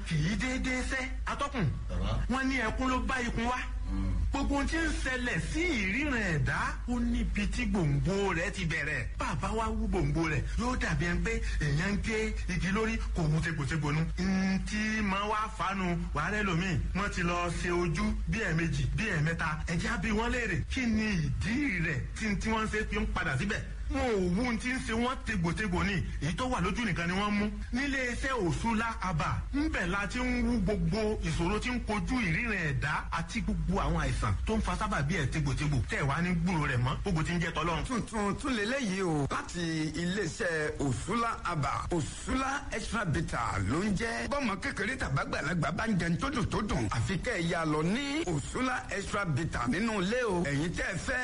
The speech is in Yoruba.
kì í déédéé sẹ́ atọ́kùn wọ́n ní ẹkún ló bá ikun wá gbogbo ohun tí ń ṣẹlẹ̀ sí ìríran ẹ̀dá ó níbi tí gbòǹgbò rẹ̀ ti bẹ̀rẹ̀ bàbá wa wú gbòǹgbò rẹ̀ yóò dàbí ẹni pé èèyàn ń gé igi lórí kò mú tegbòtegbò nu. ntí máa wá fanu wàhálẹ́ lomi wọ́n ti lọ ṣe ojú bí ẹ̀ẹ̀mejì bí ẹ̀ẹ̀mẹ́ta ẹ̀jẹ̀ bí wọ́n léèrè kí ni ìdí rẹ̀ tí tí wọ́n ṣe fi ń padà síbẹ̀ wọn ò wú ti ń ṣe wọn tegbòtegbò ni èyí tó wà lójú nìkan ni wọ́n mú nílé iṣẹ́ òṣùlá àbà ńbẹ̀ la ti ń wú gbogbo ìṣòro tí ń kojú ìríran ẹ̀dá àti gbogbo àwọn àìsàn tó ń fa sábà bí ẹ̀ tegbòtegbò tẹ̀ wá ní gbúrò rẹ̀ mọ́ gbogbo ti ń jẹ́ tọ́lọ́run. tuntun tún lélẹ́yìí o láti iléeṣẹ́ òṣùlá àbà òṣùlá extra bitter ló ń jẹ́ bọ́mọ kékeré tàbágbàlagbà bá ń jẹun tó dùn tó dùn àfi kẹ́ ẹ̀ yà lọ ní òṣùlá extra bitter nínú ilé o ẹ̀yin tẹ́ ẹ fẹ́